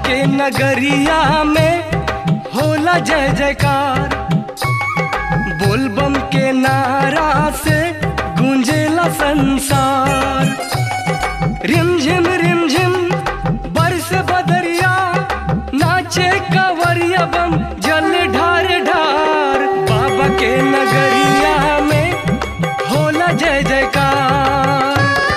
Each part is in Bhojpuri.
के नगरिया में होला जय जयकार बोलबम के नारा से गूंजेला संसार रिमझिम रिमझिम बरस बदरिया नाचे कवरिया बम जल ढार ढार बाबा के नगरिया में होला जय जयकार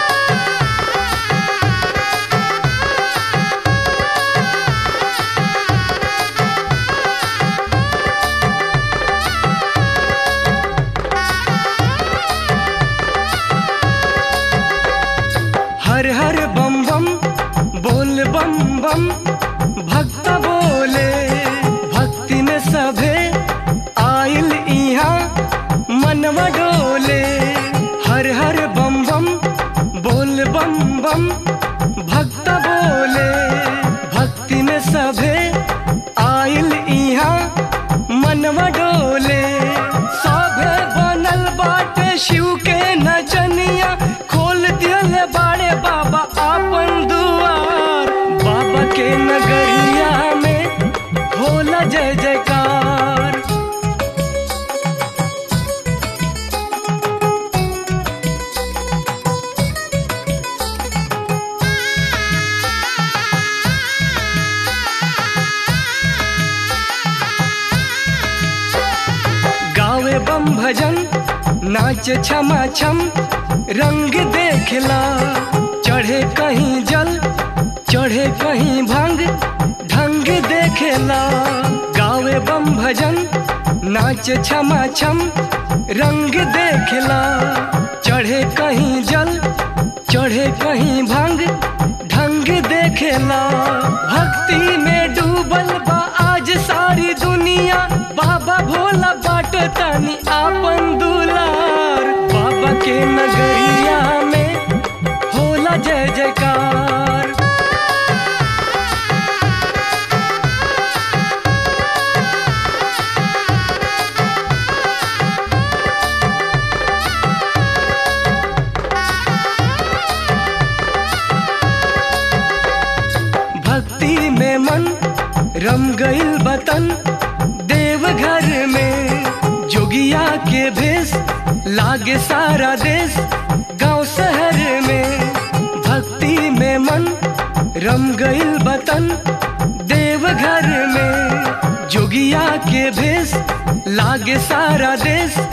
हर हर बम बम बोल बम बम भक्त बोले भक्ति में सभे आइल इहाँ मनवा डोले हर हर बम बम बोल बम बम भक्त बोले भक्ति में सभे आइल इहाँ मनवा डोले सभे बनल बाटे शिव के नचनिया खोल दियल बाड़े बाबा आपन दुआर बाबा के नगरिया में होला जय जयकार गावे बम भजन नाच छमा छम रंग देखला चढ़े कहीं जल चढ़े कहीं भंग ढंग देखेला गावे बम भजन नाच छमा छम रंग देखला चढ़े कहीं जल चढ़े कहीं भंग ढंग देखेला भक्ति में डूबल बा आज सारी दुनिया बाबा भोला बाट तनी आपन दुलार बाबा के नगरिया में होला जय जयकार भक्ति में मन रम गइल बतन देवघर में जोगिया के भेष लागे सारा देश गांव शहर में भक्ति में मन रम गइल बतन देवघर में जोगिया के भेष लागे सारा देश